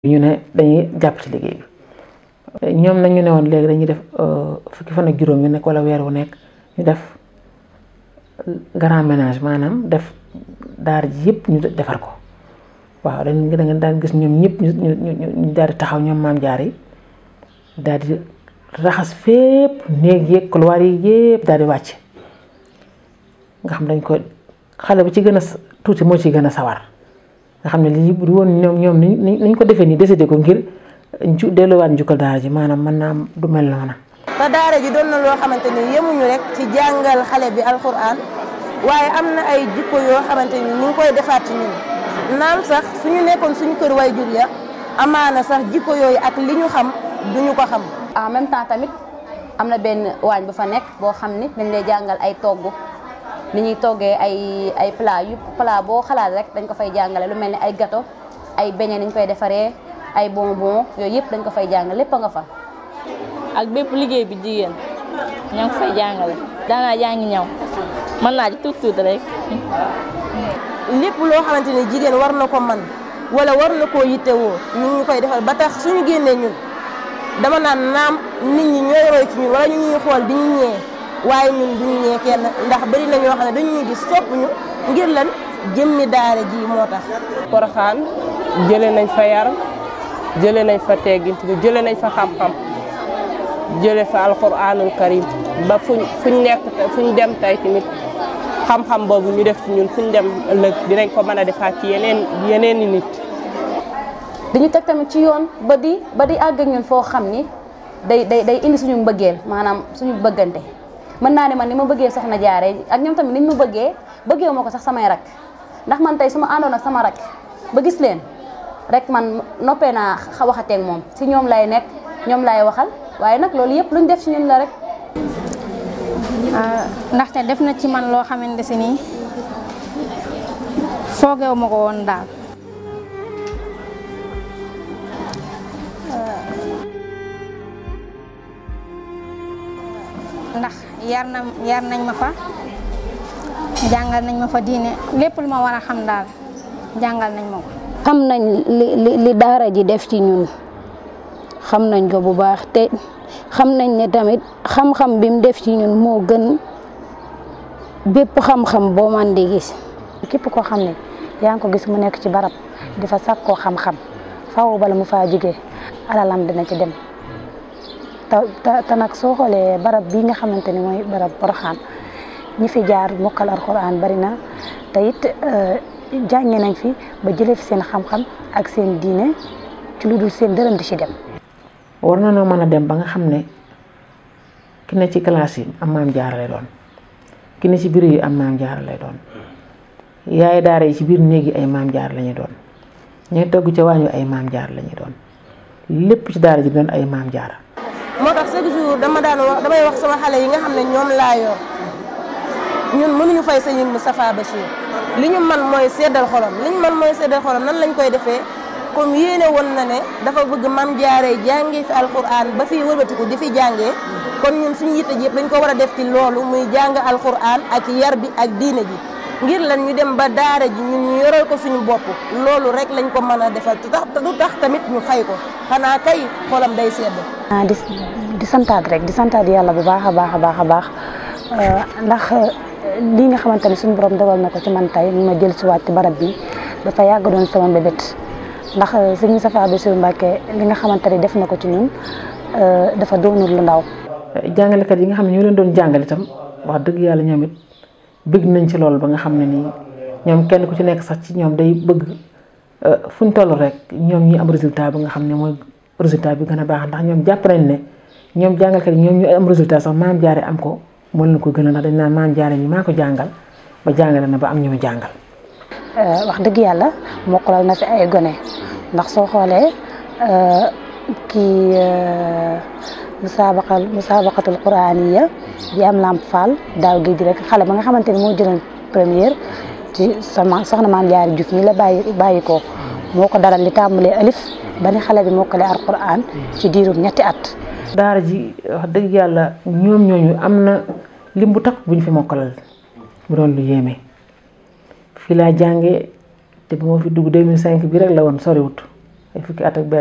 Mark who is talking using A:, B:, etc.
A: ñu ne dañuy jàpp ci liggéey bi ñoom nag ñu ne woon léegi dañuy def fukki fan ak juróom yu nekk wala weer wu nekk ñu def grand ménage maanaam def daar ji yëpp ñu defar ko waaw dañ da nga daan gis ñoom ñëpp ñu ñu ñu daal di taxaw ñoom maam jaar yi daal di raxas fépp néeg yeeg couloir yi yëpp daal di wàcc nga xam dañ ko xale bu ci gën a tuuti moo ci gën a sawar nga xam ne lii bu woon ñoom ñoom ni ñu ko defee nii décidé ko ngir ju delluwaat njukkal daara ji maanaam mën naa du mel noona
B: te daara ji doon na loo xamante ni yemuñu rek ci jàngal xale bi alxuraan waaye am na ay jikko yoo xamante ni ñu ngi koy defaat ci ñun naam sax suñu nekkoon suñu kër way jur ya amaana sax jikko yooyu ak li ñu xam duñu ko xam.
C: en même temps tamit am na benn waañ bu fa nekk boo xam ni dañ lay jàngal ay togg ni ñuy toggee ay ay plat yu plat boo xalaat rek dañ ko fay jàngale lu mel ni ay gâteau ay beignet ni ñu koy defaree ay bonbon yooyu yëpp dañ ko fay jàngale lépp a nga fa.
D: ak bépp liggéey bi jigéen ñoo ngi fay jàngale daanaa jàngi ñaw mën naa ci tuut tuut rek.
B: lépp loo xamante ni jigéen war na ko man wala war na koo yittewoo ñu ngi koy defal ba tax suñu génnee ñun dama naan naam nit ñi ñooy roy ci ñun wala ñu ñuy xool di ñu ñee waaye ñun duñu ñee kenn ndax bari na ñoo xam ne dañu ñuy gis sopp ñu ngir lan jëmmi daara ji moo tax.
E: Poroxaan jëlee nañ fa yar jëlee nañ fa teggint bi jëlee nañ fa xam-xam jëlee fa alquranul karim ba fuñ fuñ nekk fuñ dem tey tamit xam-xam boobu ñu def ci ñun fuñ dem ëllëg dinañ ko mën a defaat ci yeneen yeneen i nit.
C: dañu teg tamit ci yoon ba di ba di àgg ak ñun foo xam ni day day day indi suñu mbëggeel maanaam suñu bëggante mën naa ne man ni ma bëggee soxna jaare ak ñoom tamit niñ ma bëggee bëggee moo ko sax samay rak ndax man tey su ma àndoon ak sama rak ba gis leen rek man noppee naa waxateeg moom si ñoom lay nekk ñoom lay waxal waaye nag loolu yëpp luñ def ci ñun la rek.
F: ndaxte def na ci man loo xamante si nii foogeewu ma ko woon daal. ndax yar na yar nañ ma fa jàngal nañ ma fa diine lépp lu ma war a xam daal jàngal nañ ma ko.
G: xam nañ li li li daara ji def ci ñun xam nañ ko bu baax te xam nañ ne tamit xam-xam bi mu def ci ñun moo gën bépp xam-xam boo man di gis.
H: képp koo xam ne yaa ngi ko gis mu nekk ci barab di fa sàkkoo xam-xam faaw bala mu faa jógee alalam dina ci dem. te te nag soo xoolee barab bii nga xamante ni mooy barab Poroxaan ñi fi jaar mokkal alxuraan bari na te it jànge nañ fi ba jëlee fi seen xam-xam ak seen diine ci lu dul seen dërëm di ci dem.
A: war na noo mën a dem ba nga xam ne ki ne ci classe yi am maam jaara lay doon ki ne ci biir yi am maam jaara lay doon yaay daara yi ci biir néeg yi ay maam jaara la ñuy doon ñooy togg ca waañu ay maam jaara la ñuy doon lépp ci daara ji doon ay maam jaara.
B: moo tax chaque jour dama daan wax damay wax sama xale yi nga xam ne ñoom laa yor ñun mënuñu fay sëñ Moustapha Bachir li ñu man mooy seddal xolam li ñu man mooy seddal xolam nan lañ koy defee comme yéene woon na ne dafa bëgg mam jaaree jàngee fi alquran ba fii wëlbatiku di fi jàngee kon ñun suñu yitte ji yëpp dañ ko war a def ci loolu muy jàng alquran ak yar bi ak diine ji ngir lan ñu dem ba daara ji ñun ñu yoral ko suñu bopp loolu rek lañ ko mën a defal te tax du tax tamit ñu fay ko xanaa kay xolam day sedd.
H: ah di di santaat rek di santaat yàlla bu baax a baax a baax a baax ndax lii nga xamante ne suñu borom dogal na ko ci man tey ma jël si waat ci barab bi dafa yàgg doon sama mbébét ndax sëñ Moustapha Bassirou Mbacké li nga xamante ne def na ko ci ñun dafa doonul lu ndaw.
A: jàngalekat yi nga xam ne ñoo leen doon jàngale itam wax dëgg yàlla ñoom it bëgg nañ ci loolu ba nga xam ne nii ñoom kenn ku ci nekk sax ci ñoom day bëgg fu ñu toll rek ñoom ñi am résultat bi nga xam ne mooy résultat bi gën a baax ndax ñoom jàpp nañ ne ñoom jàngalkat yi ñoom ñu am résultat sax maam jaare am ko moo leen ko gën a ndax dañ naan maam jaare mi maa ko jàngal ba jàngale na ba am ñu mu jàngal.
H: wax dëgg yàlla mokkalal na fi ay gone ndax soo xoolee kii musaabaqal musaabaqatul quraaniya bi am lamp fall daaw gi di rek xale ba nga xamante ni moo jëloon première ci sama soxna maam jaari Juuf mi la bàyyi bàyyi ko moo ko daral li tàmbalee alif ba ni xale bi mokkale alquran ci diirum ñetti at.
A: daara ji wax dëgg yàlla ñoom ñooñu am na lim bu takk bu ñu fi mokkalal mu doon lu yéeme fii laa jàngee te bu ma fi dugg 2005 bi rek la woon soriwut ay fukki at ak benn